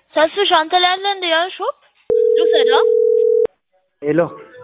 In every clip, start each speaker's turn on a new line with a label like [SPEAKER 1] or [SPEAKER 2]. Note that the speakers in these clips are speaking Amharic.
[SPEAKER 1] ተስፍሽ አንተ ላይ አለ እንደ ያ ሾፕ ልውሰደው።
[SPEAKER 2] ሄሎ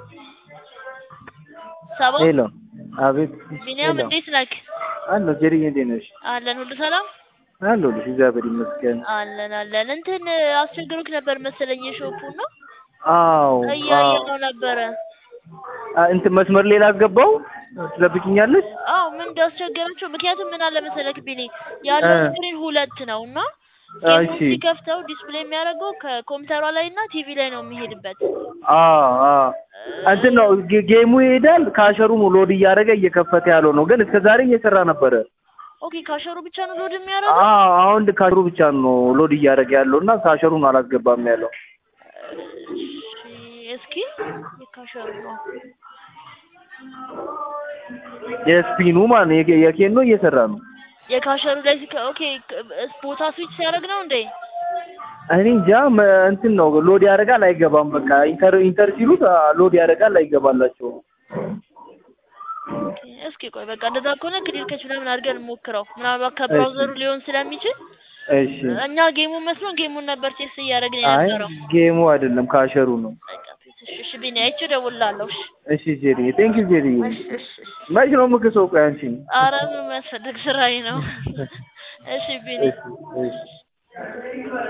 [SPEAKER 1] ሰባ
[SPEAKER 2] ሄሎ፣ አቤት።
[SPEAKER 1] ቢኒያም
[SPEAKER 2] ሄሎ
[SPEAKER 1] እንዴት ነክ?
[SPEAKER 2] አለሁ። ጀሪዬ እንዴት ነሽ?
[SPEAKER 1] አለን ሁሉ ሰላም
[SPEAKER 2] አለሁልሽ፣ እግዚአብሔር ይመስገን።
[SPEAKER 1] አለን አለን። እንትን አስቸግሮክ ነበር መሰለኝ የሾፑ ነው
[SPEAKER 2] አዎ
[SPEAKER 1] እያየነው ነበረ።
[SPEAKER 2] አ- እንትን መስመር ላይ ላስገባው ትጠብቂኛለሽ?
[SPEAKER 1] አዎ ምን እንዳስቸገራቸው ምክንያቱም ምን አለ መሰለክ ቢኒ ያለው
[SPEAKER 2] እ።
[SPEAKER 1] ስክሪን ሁለት ነው እና
[SPEAKER 2] አ፣
[SPEAKER 1] ጌሙን
[SPEAKER 2] እሺ።
[SPEAKER 1] ሲከፍተው ዲስፕሌይ የሚያደርገው ከኮምፒውተሯ ላይ እና ቲቪ ላይ ነው የሚሄድበት።
[SPEAKER 2] አዎ አዎ እንትን ነው ጌ- ጌሙ ይሄዳል። ካሸሩ ሎድ እያደረገ እየከፈተ ያለው ነው፣ ግን እስከ ዛሬ እየሰራ ነበረ።
[SPEAKER 1] ኦኬ ካሸሩ ብቻ ነው ሎድ የሚያደርገው።
[SPEAKER 2] አዎ አሁን ካሸሩ ብቻ ነው ሎድ እያደረገ ያለው እና ካሸሩን አላስገባም ያለው።
[SPEAKER 1] እሺ እስኪ የካሸሩ ነው
[SPEAKER 2] የስፒኑ ማለት ነው የኬ- የኬኖ እየሰራ ነው።
[SPEAKER 1] የካሸሩ ላይ ሲከ ኦኬ ክ- ቦታ ስዊች ሲያደርግ ነው እንዴ?
[SPEAKER 2] እኔ እንጃ መ- እንትን ነው ሎድ ያደርጋል አይገባም። በቃ ኢንተር ኢንተር ሲሉት አ፣ ሎድ ያደርጋል አይገባላቸው።
[SPEAKER 1] ኦኬ፣ እስኪ ቆይ በቃ እንደዛ ከሆነ ክሊር ከች ምናምን አድርገን ሞክረው። ምናልባት ከብራውዘሩ ሊሆን ስለሚችል
[SPEAKER 2] እሺ።
[SPEAKER 1] እኛ ጌሙን መስሎን ጌሙን ነበር ቴስት እያደረግን
[SPEAKER 2] አይ
[SPEAKER 1] የነበረው።
[SPEAKER 2] ጌሙ አይደለም ካሸሩ ነው።
[SPEAKER 1] በቃ እሺ፣ እሺ ቢኒ አይቼ እደውልልሃለሁ። እሺ
[SPEAKER 2] እሺ ጄሪ፣ ቴንክ ዩ ጄሪ።
[SPEAKER 1] እሺ፣ እሺ፣ እሺ።
[SPEAKER 2] መች ነው የምክሰው? ቆይ አንቺ
[SPEAKER 1] ኧረ ምን የሚያስፈልግ ስራዬ ነው። እሺ ቢኒ
[SPEAKER 2] እሺ እሺ